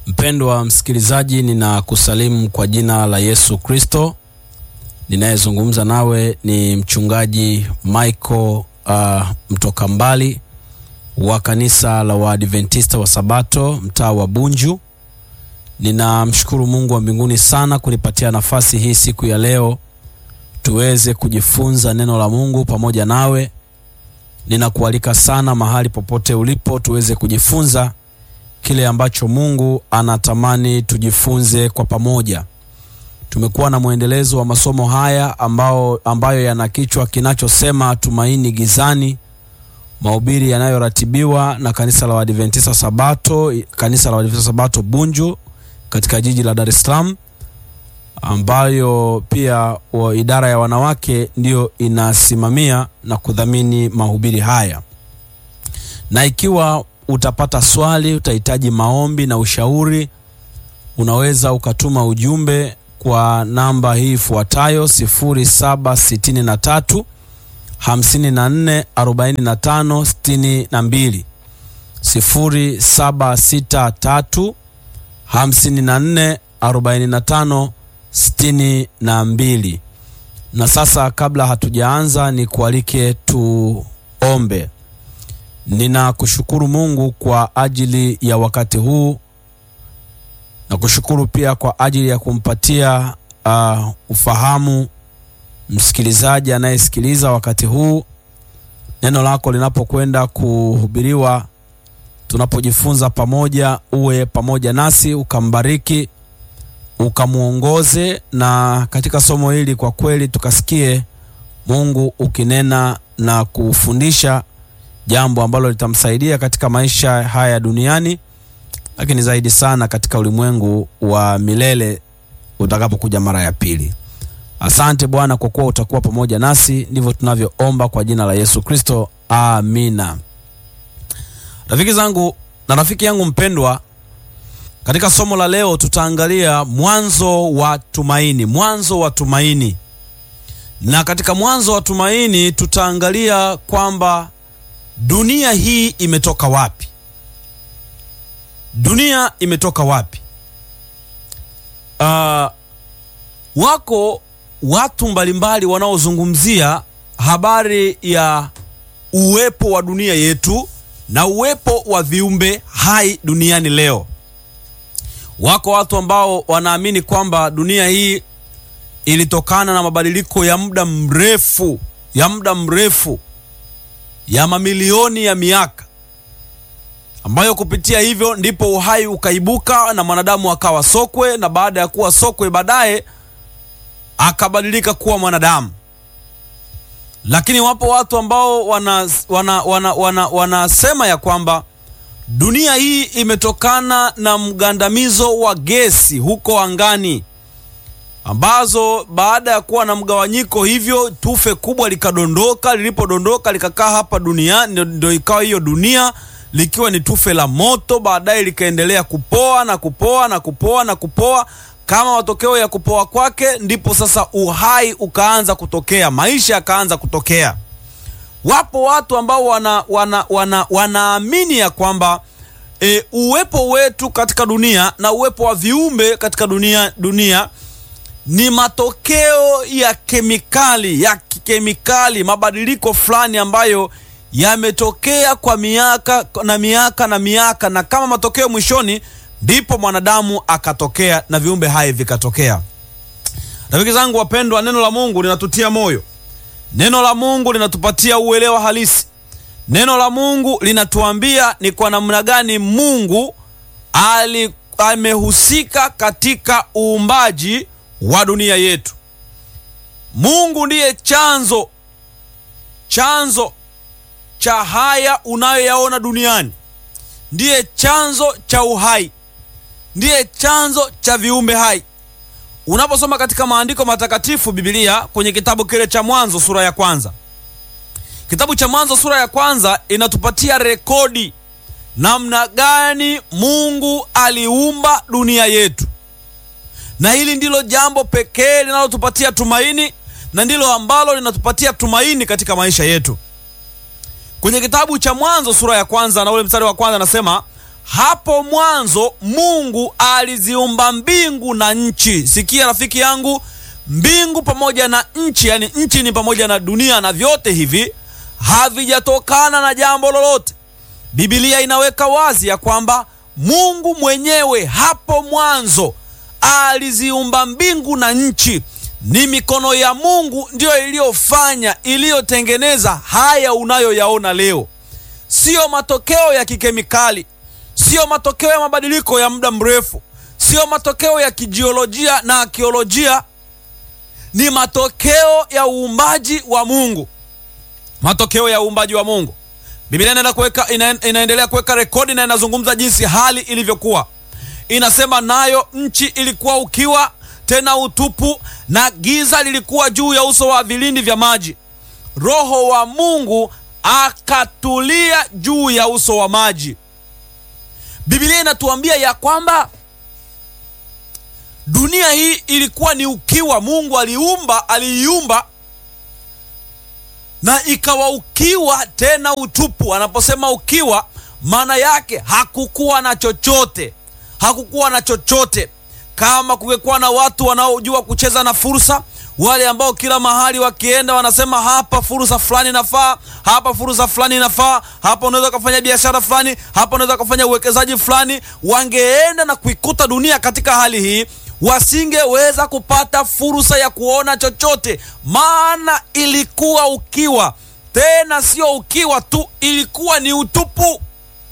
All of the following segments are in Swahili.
Mpendwa msikilizaji, ninakusalimu kwa jina la Yesu Kristo. Ninayezungumza nawe ni mchungaji Michael uh, mtoka mbali wa kanisa la Waadventista wa Sabato mtaa wa Bunju. Ninamshukuru Mungu wa mbinguni sana kunipatia nafasi hii siku ya leo tuweze kujifunza neno la Mungu pamoja nawe. Ninakualika sana mahali popote ulipo tuweze kujifunza kile ambacho Mungu anatamani tujifunze kwa pamoja. Tumekuwa na mwendelezo wa masomo haya ambao, ambayo yana kichwa kinachosema tumaini gizani, mahubiri yanayoratibiwa na kanisa la Waadventista Sabato, kanisa la Waadventista Sabato Bunju katika jiji la Dar es Salaam, ambayo pia wa idara ya wanawake ndiyo inasimamia na kudhamini mahubiri haya. Na ikiwa utapata swali, utahitaji maombi na ushauri, unaweza ukatuma ujumbe kwa namba hii ifuatayo 0763 54 45 62, 0763 54 45 62. Na sasa kabla hatujaanza, ni kualike tuombe. Ninakushukuru Mungu kwa ajili ya wakati huu na kushukuru pia kwa ajili ya kumpatia uh, ufahamu msikilizaji anayesikiliza wakati huu neno lako linapokwenda kuhubiriwa, tunapojifunza pamoja, uwe pamoja nasi, ukambariki, ukamwongoze, na katika somo hili kwa kweli tukasikie Mungu ukinena na kufundisha jambo ambalo litamsaidia katika maisha haya duniani, lakini zaidi sana katika ulimwengu wa milele utakapokuja mara ya pili. Asante Bwana kwa kuwa utakuwa pamoja nasi, ndivyo tunavyoomba kwa jina la Yesu Kristo, amina. Rafiki zangu na rafiki yangu mpendwa, katika somo la leo tutaangalia mwanzo wa tumaini, mwanzo wa tumaini. Na katika mwanzo wa tumaini tutaangalia kwamba dunia hii imetoka wapi? Dunia imetoka wapi? Uh, wako watu mbalimbali wanaozungumzia habari ya uwepo wa dunia yetu na uwepo wa viumbe hai duniani leo. Wako watu ambao wanaamini kwamba dunia hii ilitokana na mabadiliko ya muda mrefu ya muda mrefu ya mamilioni ya miaka ambayo kupitia hivyo ndipo uhai ukaibuka na mwanadamu akawa sokwe, na baada ya kuwa sokwe baadaye akabadilika kuwa mwanadamu. Lakini wapo watu ambao wanasema wana, wana, wana, wana ya kwamba dunia hii imetokana na mgandamizo wa gesi huko angani ambazo baada ya kuwa na mgawanyiko hivyo tufe kubwa likadondoka. Lilipodondoka likakaa hapa duniani, ndio ikawa hiyo dunia likiwa ni tufe la moto, baadaye likaendelea kupoa na kupoa na kupoa na kupoa. Kama matokeo ya kupoa kwake, ndipo sasa uhai ukaanza kutokea, maisha yakaanza kutokea. Wapo watu ambao wana, wana, wana, wanaamini ya kwamba e, uwepo wetu katika dunia na uwepo wa viumbe katika dunia dunia ni matokeo ya kemikali ya kikemikali, mabadiliko fulani ambayo yametokea kwa miaka na miaka na miaka, na kama matokeo mwishoni, ndipo mwanadamu akatokea na viumbe hai vikatokea. Rafiki zangu wapendwa, neno la Mungu linatutia moyo, neno la Mungu linatupatia uelewa halisi, neno la Mungu linatuambia ni kwa namna gani Mungu ali amehusika katika uumbaji wa dunia yetu. Mungu ndiye chanzo chanzo cha haya unayoyaona duniani, ndiye chanzo cha uhai, ndiye chanzo cha viumbe hai. Unaposoma katika maandiko matakatifu Biblia, kwenye kitabu kile cha Mwanzo sura ya kwanza, kitabu cha Mwanzo sura ya kwanza inatupatia rekodi namna gani Mungu aliumba dunia yetu na hili ndilo jambo pekee linalotupatia tumaini na ndilo ambalo linatupatia tumaini katika maisha yetu. Kwenye kitabu cha Mwanzo sura ya kwanza na ule mstari wa kwanza anasema, hapo mwanzo Mungu aliziumba mbingu na nchi. Sikia rafiki yangu, mbingu pamoja na nchi, yani nchi ni pamoja na dunia, na vyote hivi havijatokana na jambo lolote. Biblia inaweka wazi ya kwamba Mungu mwenyewe hapo mwanzo aliziumba mbingu na nchi. Ni mikono ya Mungu ndiyo iliyofanya, iliyotengeneza haya unayoyaona leo, siyo matokeo ya kikemikali, siyo matokeo ya mabadiliko ya muda mrefu, siyo matokeo ya kijiolojia na akiolojia, ni matokeo ya uumbaji wa Mungu, matokeo ya uumbaji wa Mungu. Biblia inaenda kuweka ina, inaendelea kuweka rekodi na inazungumza jinsi hali ilivyokuwa. Inasema nayo nchi ilikuwa ukiwa tena utupu, na giza lilikuwa juu ya uso wa vilindi vya maji. Roho wa Mungu akatulia juu ya uso wa maji. Biblia inatuambia ya kwamba dunia hii ilikuwa ni ukiwa. Mungu aliumba, aliiumba na ikawa ukiwa tena utupu. Anaposema ukiwa, maana yake hakukuwa na chochote, hakukuwa na chochote. Kama kungekuwa na watu wanaojua kucheza na fursa, wale ambao kila mahali wakienda wanasema hapa fursa fulani inafaa, hapa fursa fulani inafaa, hapa unaweza ukafanya biashara fulani, hapa unaweza ukafanya uwekezaji fulani, wangeenda na kuikuta dunia katika hali hii wasingeweza kupata fursa ya kuona chochote, maana ilikuwa ukiwa. Tena sio ukiwa tu, ilikuwa ni utupu.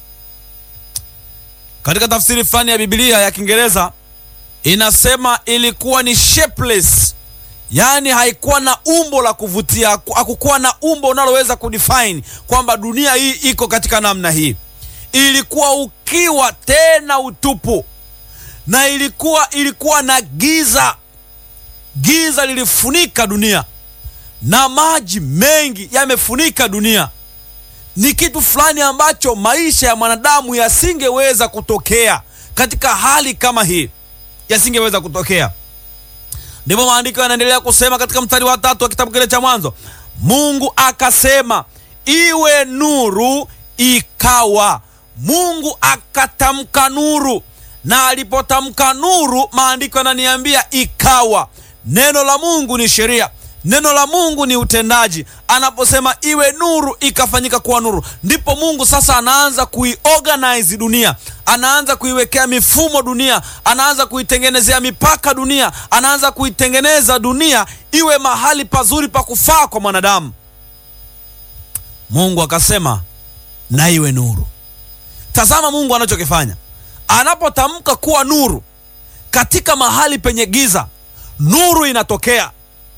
Katika tafsiri fulani ya Biblia ya Kiingereza inasema ilikuwa ni shapeless, yaani haikuwa na umbo la kuvutia, hakukuwa na umbo unaloweza kudefine kwamba dunia hii iko katika namna hii. Ilikuwa ukiwa tena utupu na ilikuwa ilikuwa na giza. Giza lilifunika dunia na maji mengi yamefunika dunia. Ni kitu fulani ambacho maisha ya mwanadamu yasingeweza kutokea katika hali kama hii, yasingeweza kutokea. Ndivyo maandiko yanaendelea kusema katika mstari wa tatu wa kitabu kile cha Mwanzo, Mungu akasema iwe nuru, ikawa. Mungu akatamka nuru na alipotamka nuru, maandiko yananiambia ikawa. Neno la Mungu ni sheria, neno la Mungu ni utendaji. Anaposema iwe nuru, ikafanyika kuwa nuru, ndipo Mungu sasa anaanza kuiorganize dunia, anaanza kuiwekea mifumo dunia, anaanza kuitengenezea mipaka dunia, anaanza kuitengeneza dunia iwe mahali pazuri pa kufaa kwa mwanadamu. Mungu akasema na iwe nuru. Tazama Mungu anachokifanya anapotamka kuwa nuru katika mahali penye giza, nuru inatokea.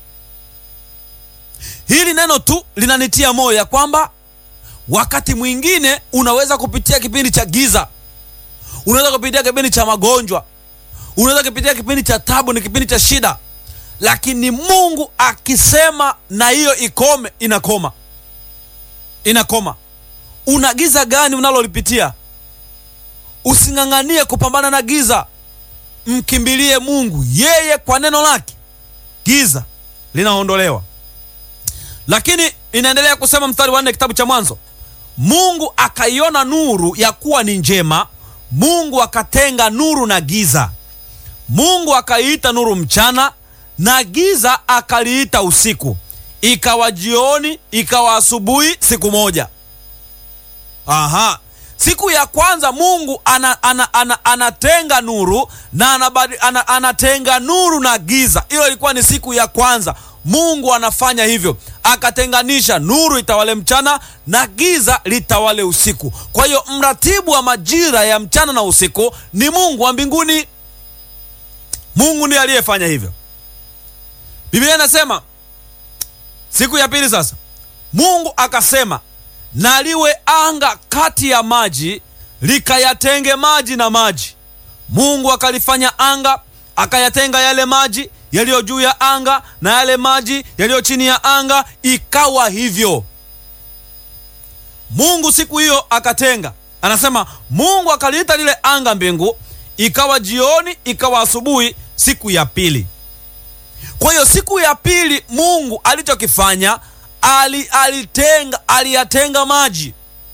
Hili neno tu linanitia moyo ya kwamba wakati mwingine unaweza kupitia kipindi cha giza, unaweza kupitia kipindi cha magonjwa, unaweza kupitia kipindi cha tabu, ni kipindi cha shida, lakini Mungu akisema na hiyo ikome, inakoma, inakoma. Una giza gani unalolipitia? Using'ang'anie kupambana na giza, mkimbilie Mungu. Yeye kwa neno lake giza linaondolewa. Lakini inaendelea kusema mstari wa nne kitabu cha Mwanzo, Mungu akaiona nuru ya kuwa ni njema, Mungu akatenga nuru na giza. Mungu akaiita nuru mchana, na giza akaliita usiku. Ikawa jioni, ikawa asubuhi, siku moja. Aha. Siku ya kwanza Mungu ana, ana, ana, anatenga nuru na anabadi, ana, anatenga nuru na giza. Hiyo ilikuwa ni siku ya kwanza. Mungu anafanya hivyo, akatenganisha nuru itawale mchana na giza litawale usiku. Kwa hiyo mratibu wa majira ya mchana na usiku ni Mungu wa mbinguni. Mungu ndiye aliyefanya hivyo. Biblia inasema siku ya pili sasa Mungu akasema na liwe anga kati ya maji likayatenge maji na maji. Mungu akalifanya anga, akayatenga yale maji yaliyo juu ya anga na yale maji yaliyo chini ya anga, ikawa hivyo. Mungu siku hiyo akatenga, anasema Mungu akaliita lile anga mbingu. Ikawa jioni, ikawa asubuhi, siku ya pili. Kwa hiyo siku ya pili Mungu alichokifanya ali, alitenga aliyatenga maji.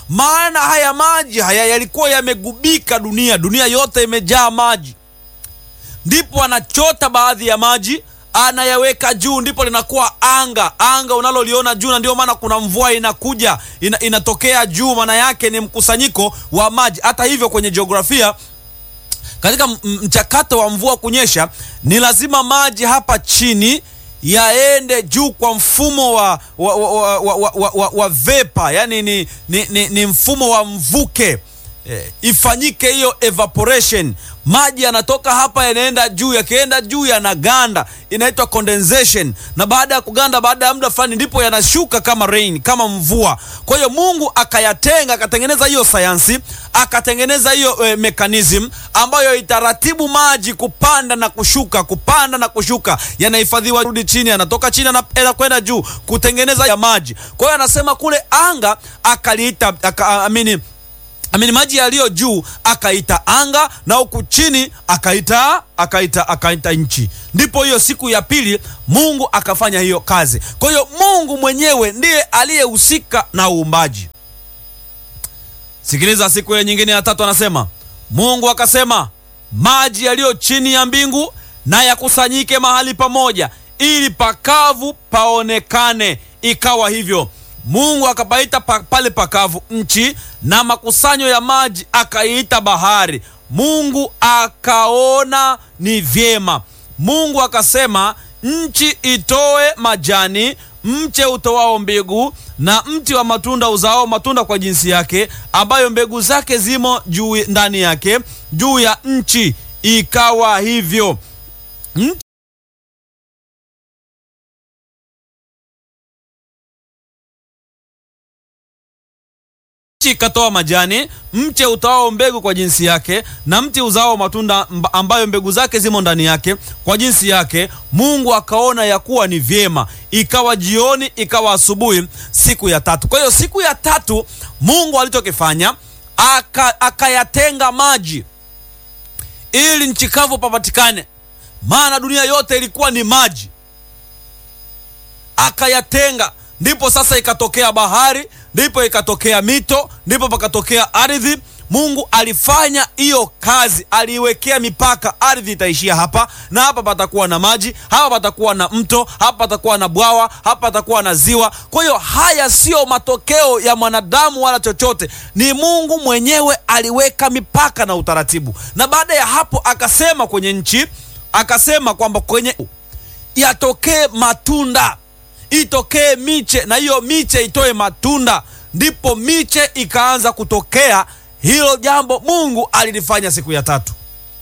maana haya maji haya yalikuwa yamegubika dunia, dunia yote imejaa maji. Ndipo anachota baadhi ya maji anayaweka juu, ndipo linakuwa anga, anga unaloliona juu, na ndio maana kuna mvua inakuja ina, inatokea juu, maana yake ni mkusanyiko wa maji. Hata hivyo kwenye jiografia katika mchakato wa mvua kunyesha ni lazima maji hapa chini yaende juu kwa mfumo wa, wa, wa, wa, wa, wa, wa, wa vepa, yani ni, ni, ni, ni mfumo wa mvuke e, ifanyike hiyo evaporation. Maji yanatoka hapa yanaenda juu, yakienda juu yanaganda, inaitwa condensation, na baada ya kuganda, baada ya muda fulani, ndipo yanashuka kama rain, kama mvua. Kwa hiyo Mungu akayatenga, akatengeneza hiyo sayansi, akatengeneza hiyo e, mechanism ambayo itaratibu maji kupanda na kushuka, kupanda na kushuka, yanahifadhiwa, rudi chini, yanatoka chini, yanakwenda juu, kutengeneza ya maji. Kwa hiyo anasema kule anga akaliita aka, amini amini maji yaliyo juu akaita anga na huku chini akaita akaita akaita nchi. Ndipo hiyo siku ya pili Mungu akafanya hiyo kazi. Kwa hiyo Mungu mwenyewe ndiye aliyehusika na uumbaji. Sikiliza, siku ya nyingine ya tatu anasema Mungu akasema, maji yaliyo chini ya mbingu na yakusanyike mahali pamoja, ili pakavu paonekane. Ikawa hivyo. Mungu akapaita pa, pale pakavu nchi, na makusanyo ya maji akaiita bahari. Mungu akaona ni vyema. Mungu akasema, nchi itoe majani, mche utoao mbegu, na mti wa matunda uzao matunda kwa jinsi yake, ambayo mbegu zake zimo juu ndani yake, juu ya nchi. Ikawa hivyo. Nchi ikatoa majani, mche utoao mbegu kwa jinsi yake, na mti uzao matunda ambayo mbegu zake zimo ndani yake kwa jinsi yake. Mungu akaona ya kuwa ni vyema. Ikawa jioni, ikawa asubuhi, siku ya tatu. Kwa hiyo siku ya tatu Mungu alichokifanya akayatenga aka maji ili nchi kavu papatikane, maana dunia yote ilikuwa ni maji, akayatenga ndipo sasa ikatokea bahari, ndipo ikatokea mito, ndipo pakatokea ardhi. Mungu alifanya hiyo kazi, aliiwekea mipaka. Ardhi itaishia hapa na hapa patakuwa na maji, hapa patakuwa na mto, hapa patakuwa na bwawa, hapa patakuwa na ziwa. Kwa hiyo haya siyo matokeo ya mwanadamu wala chochote, ni Mungu mwenyewe aliweka mipaka na utaratibu. Na baada ya hapo akasema kwenye nchi, akasema kwamba kwenye yatokee matunda itokee miche na hiyo miche itoe matunda. Ndipo miche ikaanza kutokea. Hilo jambo Mungu alilifanya siku ya tatu.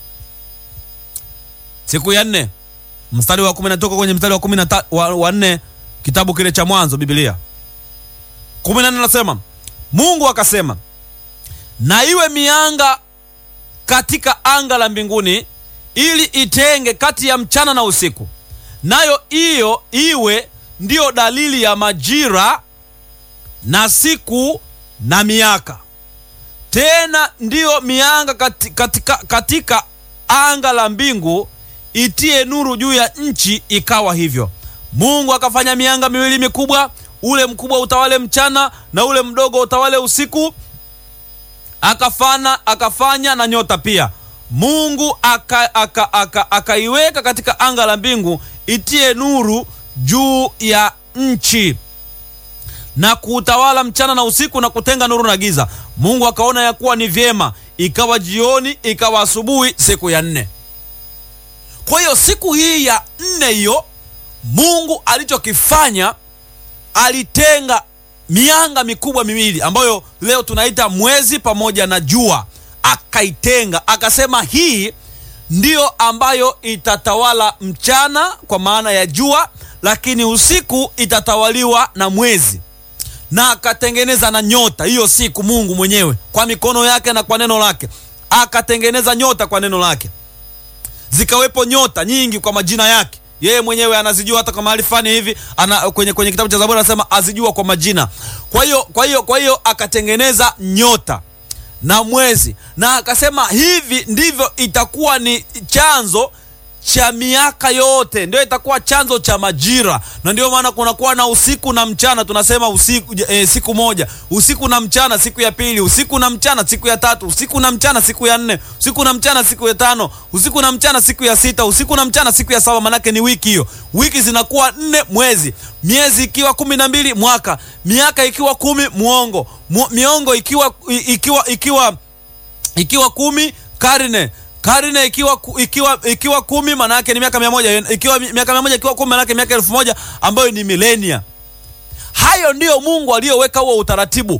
Siku ya nne mstari wa kumi natoka kwenye mstari wa kumi na wa nne kitabu kile cha Mwanzo, Biblia kumi na nne nasema, Mungu akasema, na iwe mianga katika anga la mbinguni, ili itenge kati ya mchana na usiku, nayo hiyo iwe ndiyo dalili ya majira na siku na miaka. Tena ndiyo mianga katika, katika, katika anga la mbingu itie nuru juu ya nchi. Ikawa hivyo. Mungu akafanya mianga miwili mikubwa, ule mkubwa utawale mchana na ule mdogo utawale usiku. Akafana, akafanya na nyota pia. Mungu akaiweka aka, aka, aka katika anga la mbingu itie nuru juu ya nchi na kuutawala mchana na usiku na kutenga nuru na giza. Mungu akaona ya kuwa ni vyema. Ikawa jioni, ikawa asubuhi, siku ya nne. Kwa hiyo siku hii ya nne hiyo Mungu alichokifanya alitenga mianga mikubwa miwili ambayo leo tunaita mwezi pamoja na jua, akaitenga akasema, hii ndiyo ambayo itatawala mchana kwa maana ya jua, lakini usiku itatawaliwa na mwezi. Na akatengeneza na nyota hiyo siku, Mungu mwenyewe kwa mikono yake na kwa neno lake akatengeneza nyota kwa neno lake. Zikawepo nyota nyingi kwa majina yake, yeye mwenyewe anazijua. Hata kwa mahali fulani hivi ana, kwenye, kwenye kitabu cha Zaburi anasema azijua kwa majina. Kwa hiyo kwa hiyo kwa hiyo akatengeneza nyota na mwezi, na akasema hivi ndivyo itakuwa ni chanzo cha miaka yote, ndio itakuwa chanzo cha majira, na ndio maana kunakuwa na usiku na mchana. Tunasema usiku e, siku moja, usiku na mchana siku ya pili, usiku na mchana siku ya tatu, usiku na mchana siku ya nne, usiku na mchana siku ya tano, usiku na mchana siku ya sita, usiku na mchana siku ya saba. Manake ni wiki hiyo, wiki zinakuwa nne, mwezi, miezi ikiwa kumi na mbili, mwaka, miaka ikiwa kumi, muongo, Mu, miongo ikiwa ikiwa ikiwa ikiwa kumi, karne karne ikiwa ikiwa ikiwa kumi maana yake ni miaka mia moja ikiwa miaka mia moja ikiwa kumi maana yake miaka elfu moja ambayo ni milenia. Hayo ndiyo Mungu aliyoweka huo utaratibu.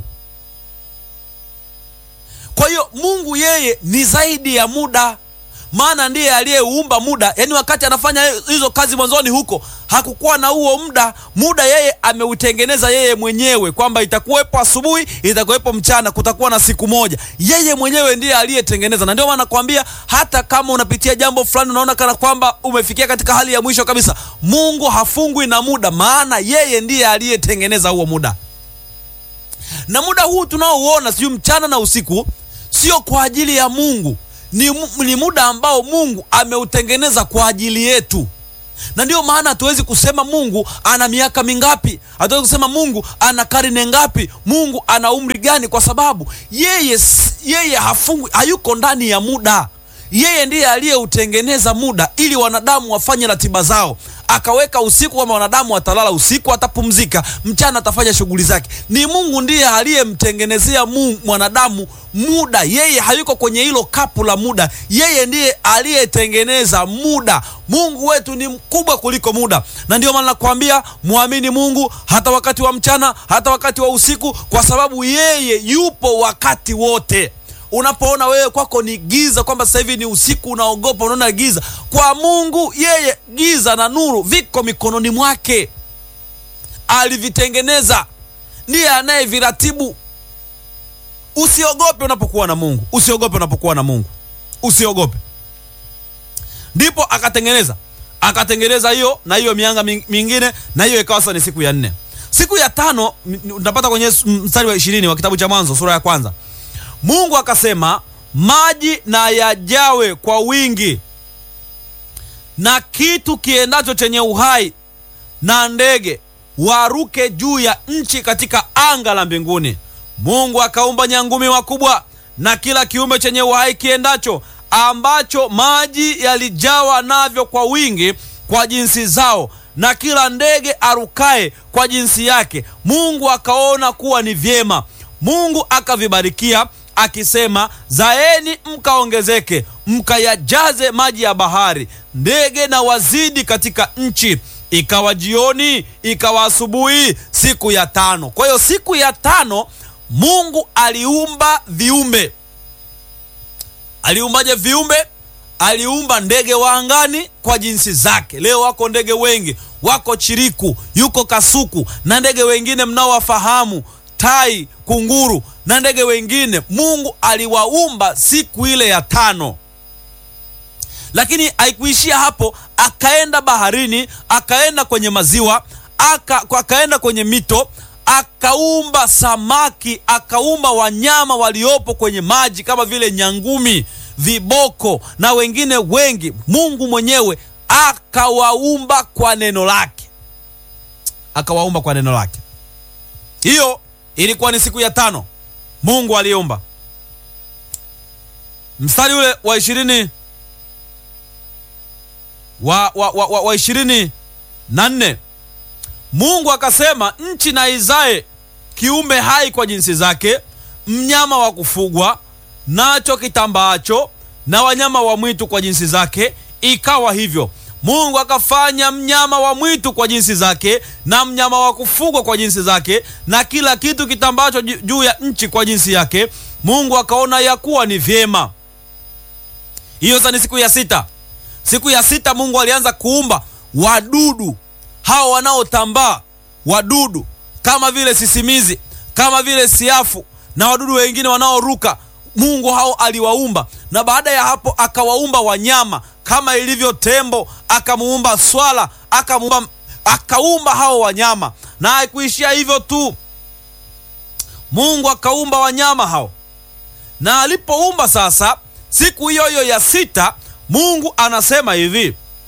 Kwa hiyo Mungu yeye ni zaidi ya muda, maana ndiye aliyeuumba muda. Yaani wakati anafanya hizo kazi mwanzoni huko hakukuwa na huo muda. Muda yeye ameutengeneza yeye mwenyewe, kwamba itakuwepo asubuhi, itakuwepo mchana, kutakuwa na siku moja. Yeye mwenyewe ndiye aliyetengeneza, na ndio maana nakwambia, hata kama unapitia jambo fulani, unaona kana kwamba umefikia katika hali ya mwisho kabisa, Mungu hafungwi na muda, maana yeye ndiye aliyetengeneza huo muda. Na muda huu tunaouona, sijui mchana na usiku, sio kwa ajili ya Mungu, ni, ni muda ambao Mungu ameutengeneza kwa ajili yetu na ndiyo maana hatuwezi kusema Mungu ana miaka mingapi, hatuwezi kusema Mungu ana karne ngapi, Mungu ana umri gani, kwa sababu yeye yeye hafungwi, hayuko ndani ya muda. Yeye ndiye aliyeutengeneza muda ili wanadamu wafanye ratiba zao, akaweka usiku kwamba wanadamu watalala usiku, atapumzika mchana, atafanya shughuli zake. Ni Mungu ndiye aliyemtengenezea mwanadamu muda. Yeye hayuko kwenye hilo kapu la muda, yeye ndiye aliyetengeneza muda. Mungu wetu ni mkubwa kuliko muda, na ndio maana nakwambia mwamini Mungu hata wakati wa mchana, hata wakati wa usiku, kwa sababu yeye yupo wakati wote. Unapoona wewe kwako ni giza, kwamba sasa hivi ni usiku, unaogopa, unaona giza, kwa Mungu yeye giza na nuru viko mikononi mwake, alivitengeneza, ndiye anayeviratibu. Usiogope unapokuwa na Mungu, usiogope unapokuwa na Mungu, usiogope. Ndipo akatengeneza akatengeneza hiyo na hiyo mianga mingine, na hiyo ikawa sasa ni siku ya nne. Siku ya tano utapata kwenye mstari wa ishirini wa kitabu cha Mwanzo sura ya kwanza. Mungu akasema, maji na yajawe kwa wingi, na kitu kiendacho chenye uhai na ndege waruke juu ya nchi katika anga la mbinguni. Mungu akaumba nyangumi wakubwa na kila kiumbe chenye uhai kiendacho, ambacho maji yalijawa navyo kwa wingi kwa jinsi zao, na kila ndege arukaye kwa jinsi yake. Mungu akaona kuwa ni vyema. Mungu akavibarikia akisema, zaeni mkaongezeke, mkayajaze maji ya bahari, ndege na wazidi katika nchi. Ikawa jioni, ikawa asubuhi, siku ya tano. Kwa hiyo siku ya tano Mungu aliumba viumbe. Aliumbaje viumbe? Aliumba ndege wa angani kwa jinsi zake. Leo wako ndege wengi, wako chiriku, yuko kasuku na ndege wengine mnaowafahamu, tai, kunguru na ndege wengine. Mungu aliwaumba siku ile ya tano, lakini haikuishia hapo. Akaenda baharini, akaenda kwenye maziwa, aka, akaenda kwenye mito akaumba samaki, akaumba wanyama waliopo kwenye maji kama vile nyangumi, viboko na wengine wengi. Mungu mwenyewe akawaumba kwa neno lake, akawaumba kwa neno lake. Hiyo ilikuwa ni siku ya tano Mungu aliumba. Mstari ule wa ishirini wa, wa, wa, wa, wa ishirini na nne Mungu akasema, nchi na izae kiumbe hai kwa jinsi zake, mnyama wa kufugwa nacho kitambaacho, na wanyama wa mwitu kwa jinsi zake. Ikawa hivyo. Mungu akafanya mnyama wa mwitu kwa jinsi zake, na mnyama wa kufugwa kwa jinsi zake, na kila kitu kitambaacho juu ya nchi kwa jinsi yake. Mungu akaona ya kuwa ni vyema. Hiyo sasa ni siku ya sita. Siku ya sita Mungu alianza kuumba wadudu hao wanaotambaa, wadudu kama vile sisimizi, kama vile siafu na wadudu wengine wanaoruka. Mungu hao aliwaumba, na baada ya hapo akawaumba wanyama kama ilivyo tembo, akamuumba swala, akamuumba, akaumba hao wanyama. Na haikuishia hivyo tu, Mungu akaumba wanyama hao, na alipoumba sasa, siku hiyo hiyo ya sita, Mungu anasema hivi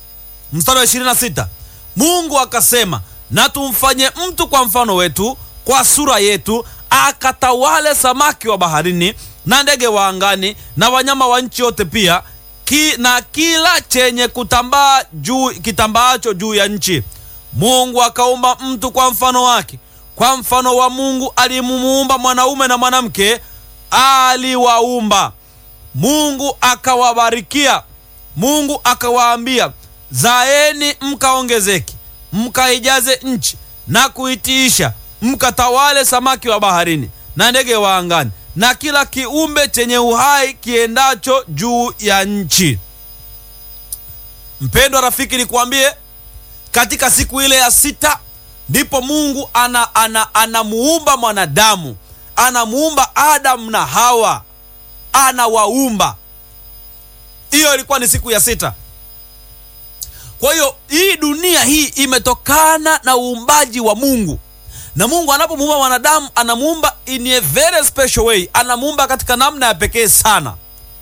mstari wa 26 mungu akasema na tumfanye mtu kwa mfano wetu kwa sura yetu akatawale samaki wa baharini na ndege wa angani na wanyama wa nchi yote pia ki, na kila chenye kutambaa juu kitambaacho juu ya nchi mungu akaumba mtu kwa mfano wake kwa mfano wa mungu alimuumba mwanaume na mwanamke aliwaumba mungu akawabarikia mungu akawaambia zaeni mkaongezeke mkaijaze nchi na kuitiisha mkatawale samaki wa baharini na ndege wa angani na kila kiumbe chenye uhai kiendacho juu ya nchi mpendwa rafiki nikuambie katika siku ile ya sita ndipo mungu anamuumba ana, ana anamuumba mwanadamu anamuumba adamu na hawa anawaumba hiyo ilikuwa ni siku ya sita kwa hiyo hii dunia hii imetokana na uumbaji wa mungu na mungu anapomuumba mwanadamu anamuumba in a very special way anamuumba katika namna ya pekee sana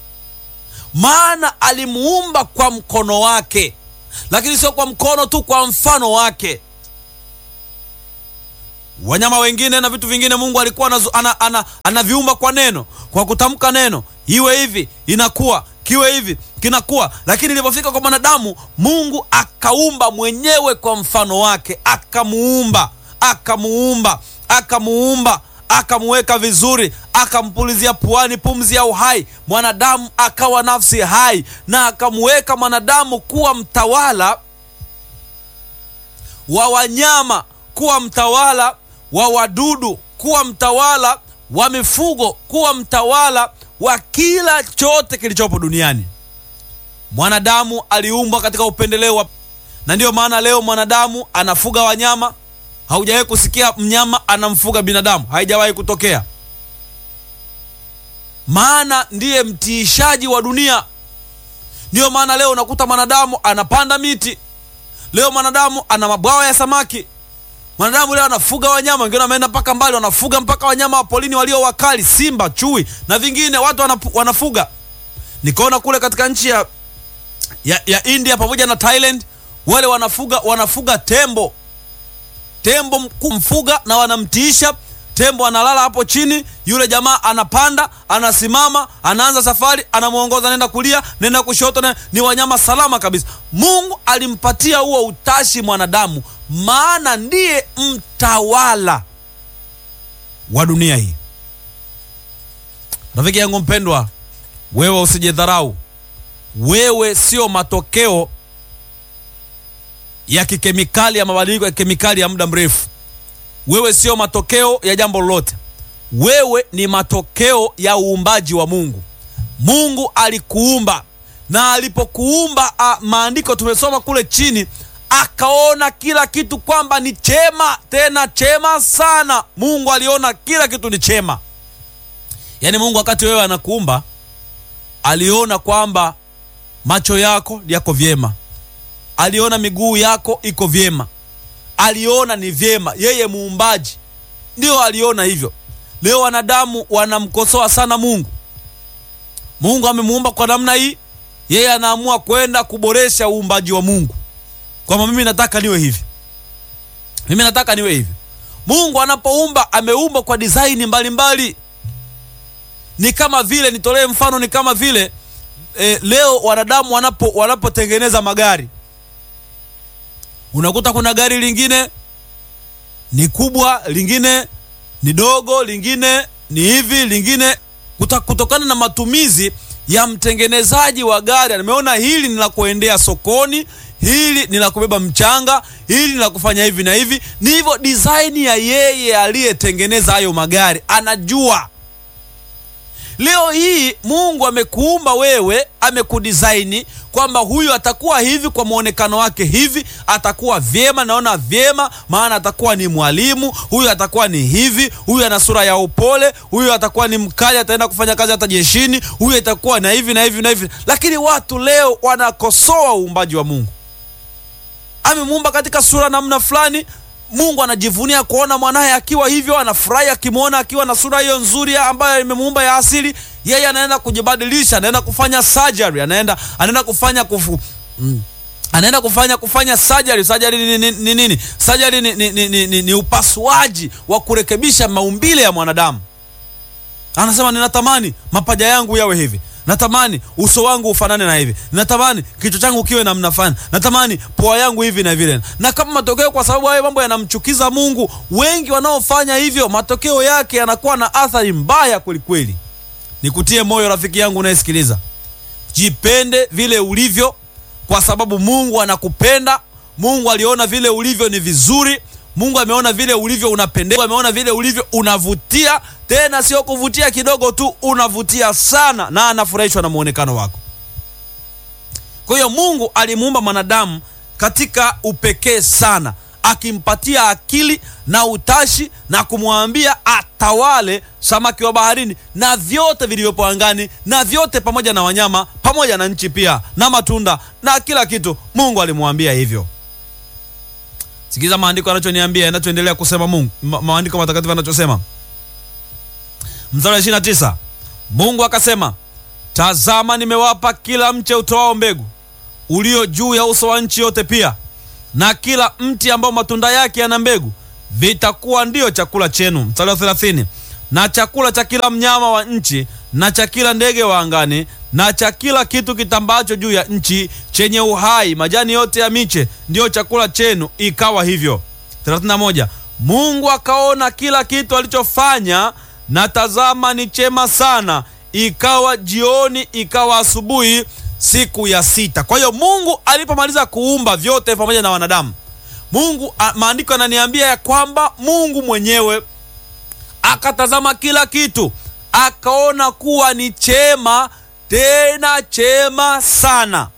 maana alimuumba kwa mkono wake lakini sio kwa mkono tu kwa mfano wake wanyama wengine na vitu vingine mungu alikuwa anaviumba ana, ana, ana kwa neno kwa kutamka neno iwe hivi inakuwa kiwe hivi kinakuwa lakini ilipofika kwa mwanadamu mungu akaumba mwenyewe kwa mfano wake akamuumba akamuumba akamuumba akamuweka vizuri akampulizia puani pumzi ya uhai mwanadamu akawa nafsi hai na akamuweka mwanadamu kuwa mtawala wa wanyama kuwa mtawala wa wadudu kuwa mtawala wa mifugo kuwa mtawala wa kila chote kilichopo duniani mwanadamu aliumbwa katika upendeleo wa na ndiyo maana leo mwanadamu anafuga wanyama haujawahi kusikia mnyama anamfuga binadamu haijawahi kutokea maana ndiye mtiishaji wa dunia ndiyo maana leo unakuta mwanadamu anapanda miti leo mwanadamu ana mabwawa ya samaki mwanadamu leo anafuga wanyama wengine wameenda mpaka mbali wanafuga mpaka wanyama wa polini walio wakali simba chui na vingine watu wanapu, wanafuga nikaona kule katika nchi ya, ya, ya india pamoja na thailand wale wanafuga wanafuga tembo tembo kumfuga na wanamtiisha tembo analala hapo chini yule jamaa anapanda anasimama anaanza safari anamwongoza nenda kulia nenda kushoto na, ni wanyama salama kabisa mungu alimpatia huo utashi mwanadamu maana ndiye mtawala wa dunia hii rafiki yangu mpendwa wewe usijidharau wewe sio matokeo ya kikemikali ya mabadiliko ya kemikali ya muda mrefu wewe sio matokeo ya jambo lolote wewe ni matokeo ya uumbaji wa mungu mungu alikuumba na alipokuumba maandiko tumesoma kule chini akaona kila kitu kwamba ni chema tena chema sana mungu aliona kila kitu ni chema yaani mungu wakati wewe anakuumba aliona kwamba macho yako yako vyema aliona miguu yako iko vyema aliona ni vyema yeye muumbaji ndio aliona hivyo leo wanadamu wanamkosoa sana mungu mungu amemuumba kwa namna hii yeye anaamua kwenda kuboresha uumbaji wa mungu kwamba mimi nataka niwe hivi mimi nataka niwe hivi mungu anapoumba ameumba kwa disaini mbalimbali ni kama vile nitolee mfano ni kama vile e, leo wanadamu wanapo wanapotengeneza magari unakuta kuna gari lingine ni kubwa lingine ni dogo lingine ni hivi lingine kuta, kutokana na matumizi ya mtengenezaji wa gari ameona hili ni la kuendea sokoni hili ni la kubeba mchanga hili ni la kufanya hivi na hivi ni hivyo design ya yeye aliyetengeneza hayo magari anajua leo hii mungu amekuumba wewe amekudisaini kwamba huyu atakuwa hivi kwa mwonekano wake hivi atakuwa vyema naona vyema maana atakuwa ni mwalimu huyu atakuwa ni hivi huyu ana sura ya upole huyu atakuwa ni mkali ataenda kufanya kazi hata jeshini huyu atakuwa na hivi na hivi na hivi lakini watu leo wanakosoa uumbaji wa mungu amemuumba katika sura namna fulani mungu anajivunia kuona mwanaye akiwa hivyo anafurahi akimwona akiwa na sura hiyo nzuri ambayo imemuumba ya asili yeye anaenda kujibadilisha anaenda kufanya surgery anaenda anaenda kufanya kufu, mm, anaenda kufanya kufanya surgery. Surgery ni nini? Ni, ni, ni, surgery ni, ni, ni, ni, ni, ni upasuaji wa kurekebisha maumbile ya mwanadamu. Anasema ninatamani mapaja yangu yawe hivi, natamani uso wangu ufanane na hivi, natamani kichwa changu kiwe namna fulani, natamani pua yangu hivi na vile. Na kama matokeo, kwa sababu hayo mambo yanamchukiza Mungu, wengi wanaofanya hivyo, matokeo yake yanakuwa na athari mbaya kwelikweli. Nikutie moyo rafiki yangu unayesikiliza, jipende vile ulivyo, kwa sababu Mungu anakupenda. Mungu aliona vile ulivyo ni vizuri. Mungu ameona vile ulivyo unapendeza, ameona vile ulivyo unavutia, tena sio kuvutia kidogo tu, unavutia sana, na anafurahishwa na muonekano wako. Kwa hiyo Mungu alimuumba mwanadamu katika upekee sana, akimpatia akili na utashi na kumwambia atawale samaki wa baharini na vyote vilivyopo angani na vyote pamoja na wanyama pamoja na nchi pia na matunda na kila kitu. Mungu alimwambia hivyo. Sikiza maandiko yanachoniambia, yanachoendelea kusema Mungu, ma maandiko matakatifu yanachosema, mstari wa 29, Mungu akasema, tazama, nimewapa kila mche utoao mbegu ulio juu ya uso wa nchi yote, pia na kila mti ambao matunda yake yana mbegu, vitakuwa ndiyo chakula chenu. Mstari wa 30, na chakula cha kila mnyama wa nchi na cha kila ndege wa angani na cha kila kitu kitambacho juu ya nchi chenye uhai, majani yote ya miche ndiyo chakula chenu. Ikawa hivyo. 31 Mungu akaona kila kitu alichofanya, na tazama, ni chema sana. Ikawa jioni, ikawa asubuhi, siku ya sita. Kwa hiyo Mungu alipomaliza kuumba vyote pamoja na wanadamu, Mungu, maandiko yananiambia ya kwamba Mungu mwenyewe akatazama kila kitu akaona kuwa ni chema tena chema sana.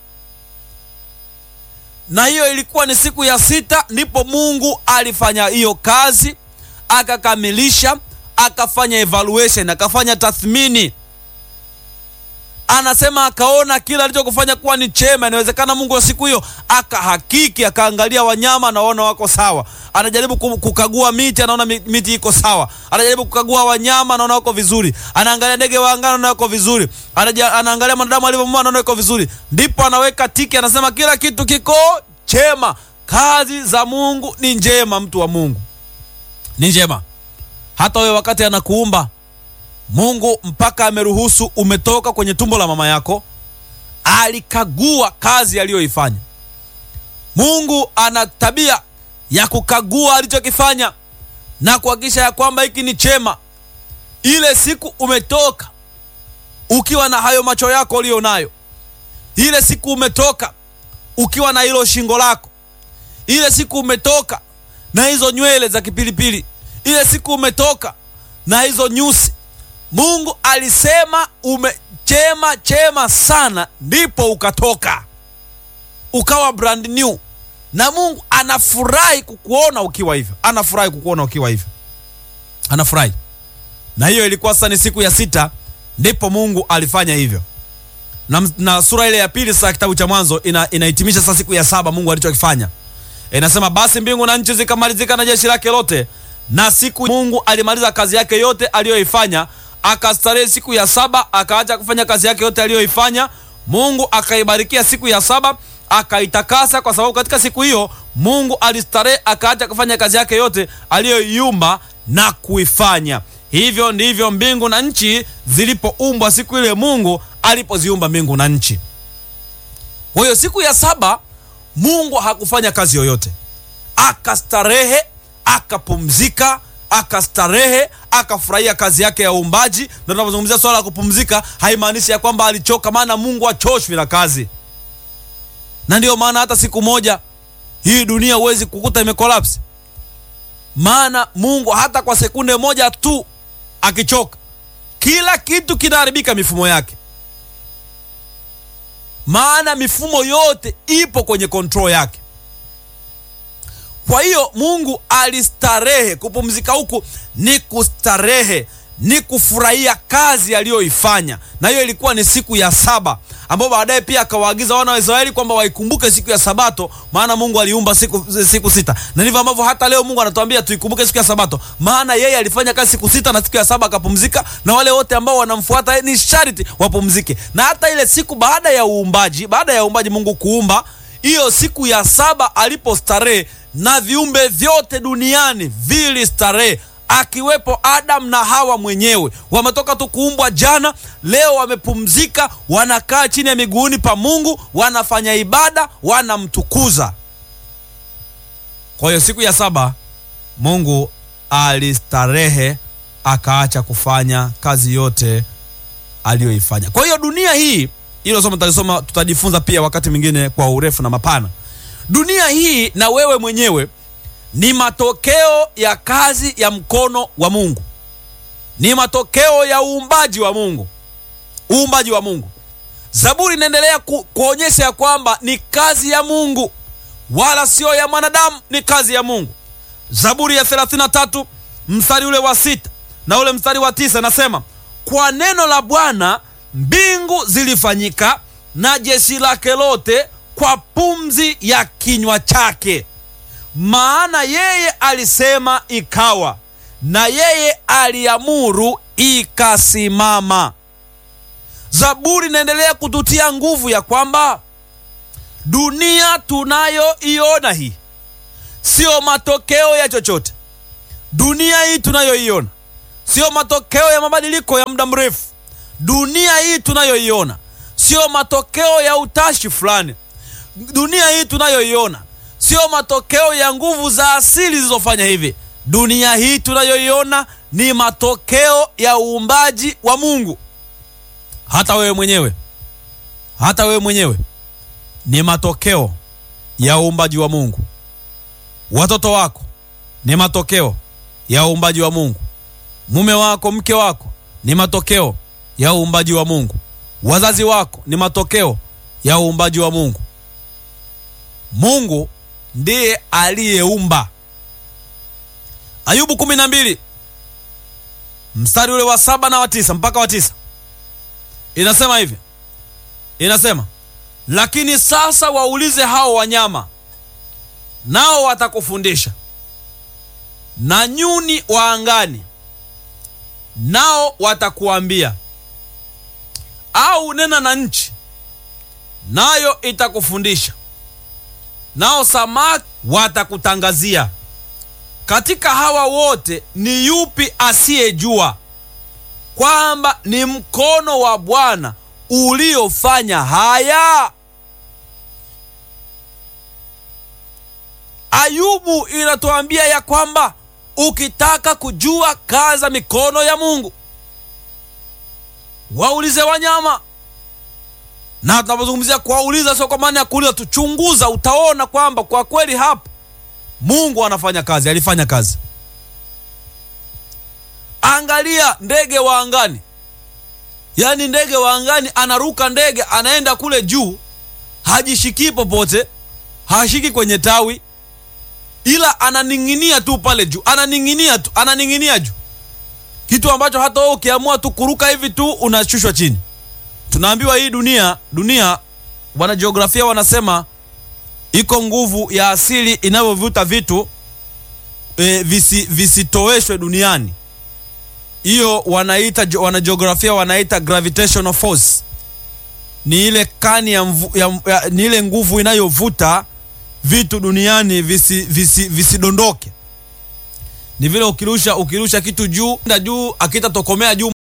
Na hiyo ilikuwa ni siku ya sita, ndipo Mungu alifanya hiyo kazi, akakamilisha, akafanya evaluation, akafanya tathmini. Anasema akaona kila alichokufanya kuwa ni chema. Inawezekana Mungu wa siku hiyo akahakiki, akaangalia wanyama, anaona wako sawa. Anajaribu kukagua miti, anaona miti iko sawa. Anajaribu kukagua wanyama, anaona wako vizuri. Anaangalia ndege wa angani, anaona wako vizuri. Anaangalia mwanadamu alivyomua, anaona wako vizuri. Ndipo anaweka tiki, anasema kila kitu kiko chema. Kazi za Mungu ni njema, mtu wa Mungu, ni njema. Hata wewe wakati anakuumba Mungu mpaka ameruhusu umetoka kwenye tumbo la mama yako, alikagua kazi aliyoifanya. Mungu ana tabia ya kukagua alichokifanya na kuhakikisha ya kwamba hiki ni chema. Ile siku umetoka ukiwa na hayo macho yako uliyo nayo, ile siku umetoka ukiwa na hilo shingo lako, ile siku umetoka na hizo nywele za kipilipili, ile siku umetoka na hizo nyusi Mungu alisema umechema chema sana, ndipo ukatoka ukawa brand new, na Mungu anafurahi kukuona ukiwa hivyo, anafurahi kukuona ukiwa hivyo, anafurahi. Na hiyo ilikuwa sasa ni siku ya sita, ndipo Mungu alifanya hivyo, na, na sura ile ya pili sasa kitabu cha Mwanzo ina, inahitimisha sasa siku ya saba Mungu alichokifanya. Inasema basi mbingu na nchi zikamalizika na jeshi lake lote, na siku Mungu alimaliza kazi yake yote aliyoifanya akastarehe siku ya saba, akaacha kufanya kazi yake yote aliyoifanya. Mungu akaibarikia siku ya saba, akaitakasa, kwa sababu katika siku hiyo Mungu alistarehe, akaacha kufanya kazi yake yote aliyoiumba na kuifanya. Hivyo ndivyo mbingu na nchi zilipoumbwa siku ile Mungu alipoziumba mbingu na nchi. Kwa hiyo siku ya saba Mungu hakufanya kazi yoyote, akastarehe, akapumzika akastarehe akafurahia kazi yake ya uumbaji. Na tunapozungumzia swala la kupumzika, haimaanishi ya kwamba alichoka, maana Mungu achoshwi na kazi. Na ndiyo maana hata siku moja hii dunia huwezi kukuta imekolapsi, maana Mungu hata kwa sekunde moja tu akichoka, kila kitu kinaharibika, mifumo yake, maana mifumo yote ipo kwenye kontrol yake. Kwa hiyo Mungu alistarehe. Kupumzika huku ni kustarehe, ni kufurahia kazi aliyoifanya, na hiyo ilikuwa ni siku ya saba, ambapo baadaye pia akawaagiza wana wa Israeli kwamba waikumbuke siku ya Sabato, maana Mungu aliumba siku, siku sita. Na ndivyo ambavyo hata leo Mungu anatuambia tuikumbuke siku ya Sabato, maana yeye alifanya kazi siku sita na siku ya saba akapumzika, na wale wote ambao wanamfuata ni sharti wapumzike. Na hata ile siku baada ya uumbaji, baada ya uumbaji Mungu kuumba hiyo siku ya saba alipostarehe na viumbe vyote duniani vilistarehe akiwepo Adamu na Hawa mwenyewe. Wametoka tu kuumbwa jana, leo wamepumzika, wanakaa chini ya miguuni pa Mungu, wanafanya ibada, wanamtukuza. Kwa hiyo siku ya saba Mungu alistarehe, akaacha kufanya kazi yote aliyoifanya. Kwa hiyo dunia hii, hilo somo tutalisoma, tutajifunza pia wakati mwingine kwa urefu na mapana. Dunia hii na wewe mwenyewe ni matokeo ya kazi ya mkono wa Mungu, ni matokeo ya uumbaji wa Mungu, uumbaji wa Mungu. Zaburi inaendelea ku, kuonyesha ya kwamba ni kazi ya Mungu wala sio ya mwanadamu, ni kazi ya Mungu. Zaburi ya 33 mstari ule wa sita na ule mstari wa tisa nasema, kwa neno la Bwana mbingu zilifanyika na jeshi lake lote kwa pumzi ya kinywa chake. Maana yeye alisema ikawa, na yeye aliamuru ikasimama. Zaburi inaendelea kututia nguvu ya kwamba dunia tunayoiona hii sio matokeo ya chochote. Dunia hii tunayoiona sio matokeo ya mabadiliko ya muda mrefu. Dunia hii tunayoiona sio matokeo ya utashi fulani. Dunia hii tunayoiona sio matokeo ya nguvu za asili zilizofanya hivi. Dunia hii tunayoiona ni matokeo ya uumbaji wa Mungu. Hata wewe mwenyewe, hata wewe mwenyewe ni matokeo ya uumbaji wa Mungu. Watoto wako ni matokeo ya uumbaji wa Mungu. Mume wako, mke wako ni matokeo ya uumbaji wa Mungu. Wazazi wako ni matokeo ya uumbaji wa Mungu. Mungu ndiye aliyeumba. Ayubu kumi na mbili mstari ule wa saba na wa tisa mpaka wa tisa inasema hivi, inasema lakini sasa waulize hao wanyama, nao watakufundisha, na nyuni wa angani, nao watakuambia, au nena na nchi, nayo itakufundisha nao samaki watakutangazia. Katika hawa wote ni yupi asiyejua kwamba ni mkono wa Bwana uliofanya haya? Ayubu inatuambia ya kwamba ukitaka kujua kazi za mikono ya Mungu, waulize wanyama na tunapozungumzia kuwauliza, sio kwa maana ya kuuliza tuchunguza, utaona kwamba kwa kweli hapa Mungu anafanya kazi, alifanya kazi. Angalia ndege wa angani, yaani ndege wa angani anaruka ndege, anaenda kule juu, hajishikii popote, hashiki kwenye tawi, ila ananing'inia tu pale juu, ananing'inia tu, ananing'inia juu, kitu ambacho hata wewe ukiamua tu kuruka hivi tu unashushwa chini. Tunaambiwa hii dunia dunia, wanajiografia wanasema iko nguvu ya asili inavyovuta vitu e, visi, visitoweshwe duniani. Hiyo wanaita wanajiografia wanaita gravitational force. Ni ile kani ya, mvu, ya, ya, ni ile nguvu inayovuta vitu duniani visidondoke visi, visi ni vile ukirusha ukirusha kitu juu juu akitatokomea juu